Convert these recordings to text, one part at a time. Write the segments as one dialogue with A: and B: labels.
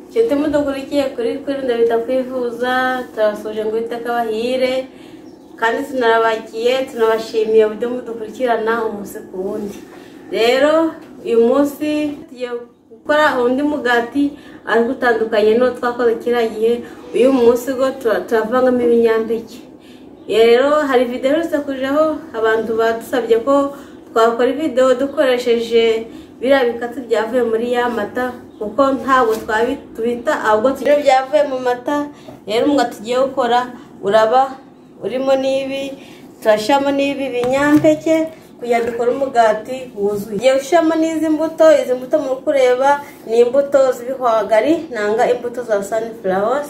A: nshuti mudugudu igiye kuri kuri ndabita kwivuza turabasoje ngo wite akabahire kandi tunarabagiye tunabashimiye uburyo mudukurikirana umunsi ku wundi rero uyu munsi tugiye gukora undi mugati ariko utandukanye n'uwo twakoze kiriya gihe uyu munsi go tura- turavangamo ibinyampeke Iyo rero hari videwo iherutse kujaho abantu badusabye ko twakora videwo dukoresheje biriya bikatsi byavuye muri ya mata kuko ntabwo twabi- tubita ahubwo tujya byavuye mu mata rero umwuga tugiye gukora uraba urimo n'ibi turashyiramo n'ibi binyampeke kugira dukore umugati wuzuye igiye ushyiramo n'izi mbuto izi mbuto muri kureba ni imbuto z'ibihwagari nanga imbuto za sunflower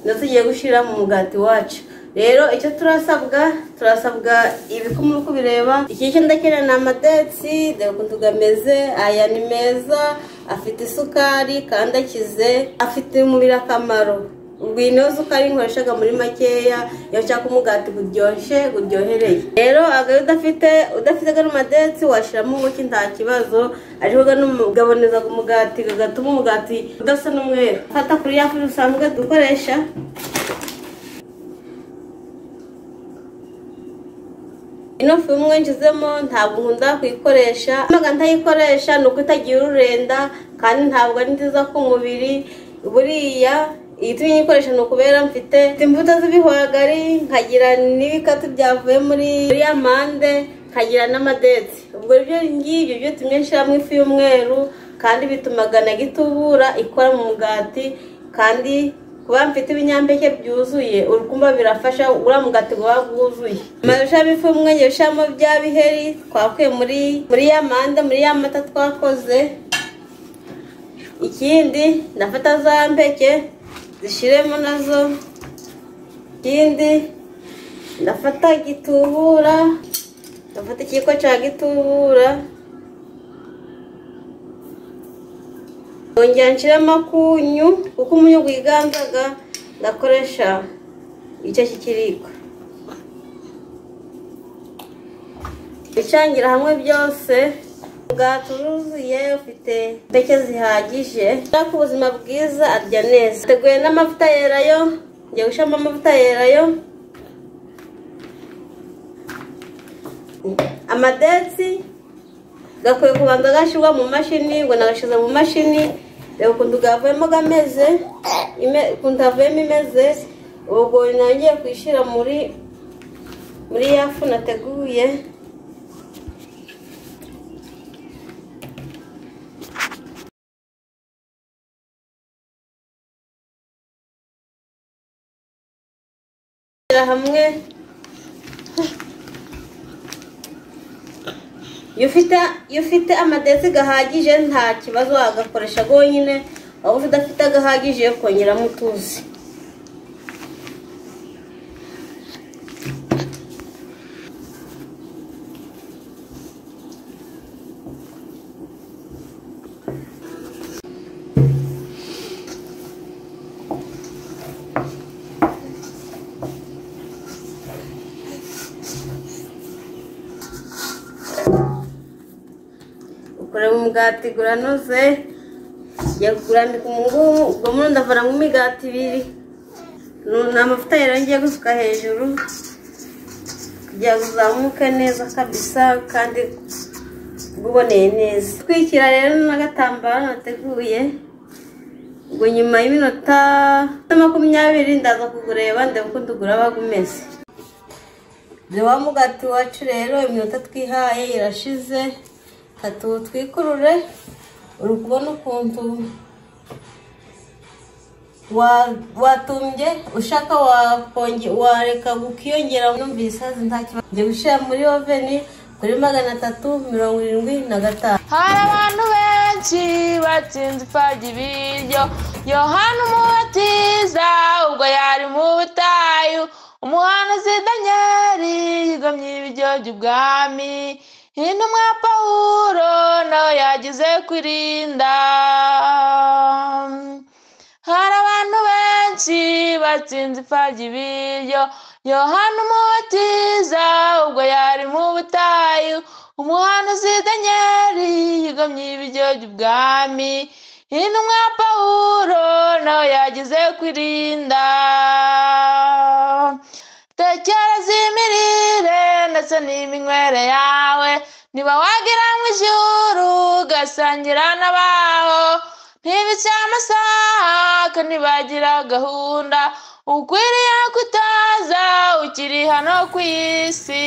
A: nizo tugiye gushyira mu mugati wacu rero icyo turasabwa turasabwa ibiko muri kubireba iki cyo ndakenera ni amadetsi dore ukuntu ameze aya ni meza afite isukari kandi akize afite umubiri akamaro ubwo iyi niyo sukari nkoreshaga muri makeya iyo nshaka umugati uryoshye uryohereye rero agahe udafite udafite gano madetsi washyiramo ubuki nta kibazo ariko gano gaboneza umugati gatuma umugati udasa n'umweru fata kuri ya furi dusanzwe dukoresha ino fu imwe nshizemo ntabwo nkunda kuyikoresha ntabwo ntayikoresha ni uko itagira ururenda kandi ntabwo ari nziza ku mubiri buriya igitumye nyikoresha ni ukubera mfite imbuto z'ibihwagari nkagira n'ibikatu byavuye muri muri ya mande nkagira n'amadetsi ubwo ibyo ngibyo byo tumye nshyiramo ifu y'umweru kandi bitumaga na gitubura ikora mu mugati kandi kuba mfite ibinyampeke byuzuye urukumba birafasha uriya mugati uba wuzuye amazu ushyiramo ifu y'umwenge ushyiramo bya biheri twakuye muri muri ya manda muri ya mata twakoze ikindi ndafata za mpeke zishiremo nazo ikindi ndafata gitubura ndafata ikiko cya gitubura Nongera nshiramo akunyu kuko umunyu wiganzaga ndakoresha icyo kikiriko bicangira hamwe byose umugati uruzuye ufite impeke zihagije ashaka ubuzima bwiza arya neza teguye n'amavuta yerayo ngiye gushyiramo amavuta yerayo amadetsi gakwiye kubanza gashyirwa mu mashini ngo nagashyize mu mashini reba ukuntu gavuyemo gameze ime- ukuntu havuyemo imeze ubwo ntangiye kwishyira muri muri ya fu nateguye Shyira hamwe iyo ufite iyo ufite amadesi gahagije nta kibazo wagakoresha rwonyine waba udafite agahagije kongeramo utuzi ukorera umugati uranoze ngiye kurambika umungumu ubwo muri ndavanamo imigati ibiri Nu- ni amavuta yera ngiye gusuka hejuru kugira ngo uzamuke neza kabisa kandi uboneye neza twikira rero n'agatambaro nateguye ubwo nyuma y'iminota makumyabiri ndaza kugureba ndeba uko ndugura bagumeze wa mugati wacu rero iminota twihaye irashize katu twikurure uri kubona ukuntu wa- watumbye ushaka wakonge wareka ukiyongera numvise isazi nta kibazo ngiye gushyira muri oveni kuri magana atatu mirongo irindwi na gatanu
B: hari abantu benshi batsinze ipfabya ibiryo yohana umubatiza ubwo yari mu butayu umuhanuzi danyeli yigomye ibiryo by'ubwami intumwa pawulo nawe yagize kwirinda hari abantu benshi batsinze ipfabya ibiryo yohana umubatiza ubwo yari mu butayu umuhanuzi danyeli yigomye ibiryo by'ubwami intumwa pawulo ingororano yagize kwirinda tekereza imirire ndetse n'iminywere yawe niba wagira mu ijuru ugasangira n'abaho ntibicye amasaha kandi bagira gahunda ukwiriye kutaza ukiri hano ku isi